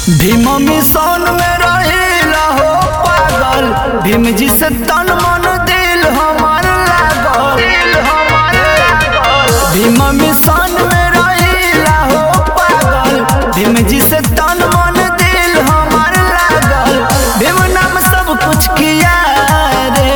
Bhim mission में रहिला हो पागल भीम जी से तन मन दिल हमार लागल दिल हमार लागल भीम मिशन में रहिला हो पागल भीम जी से तन मन दिल हमार लागल भीम नाम सब कुछ किया रे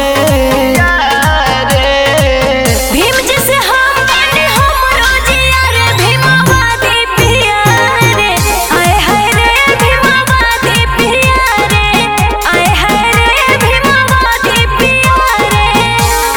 भीम जैसे हम बने हमरो जिया रे भीमावादी पिया रे आए हाय रे भीमावादी पिया रे आए हाय रे भीमावादी पिया रे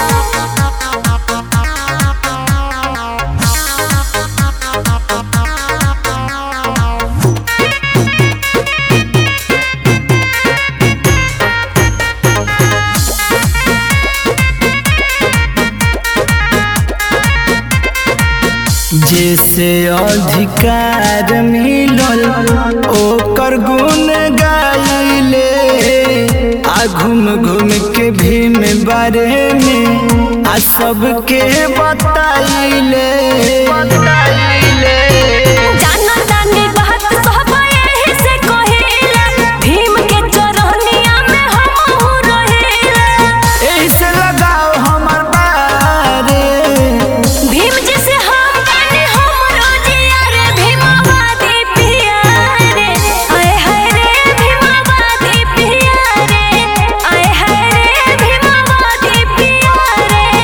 जैसे अधिकार मिलल ओकर गुण गाइले आ घूम घूम के भीम बारे में आ सबके बताइले बताइले जाना तानी बात सब एही से कहिला भीम के चरनिया में हमहू रहिला एही से लगाओ हमर बारे भीम जैसे हम बने हमरो जिया रे भीमावादी पिया रे आए हाय रे भीमावादी पिया रे आए हाय रे भीमावादी पिया रे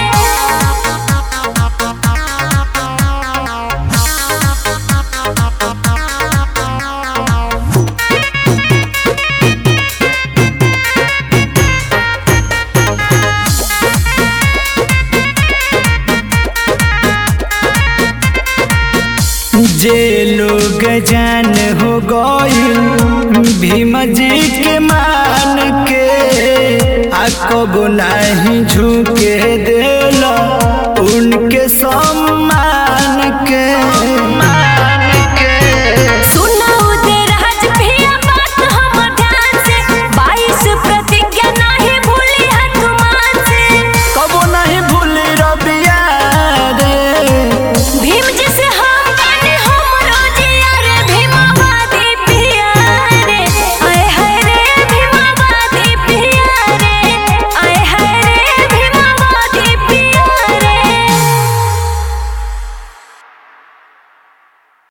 जे लोग जान हो गइल भीम जी के मान के आ कबो नहीं झुके देला उनके सम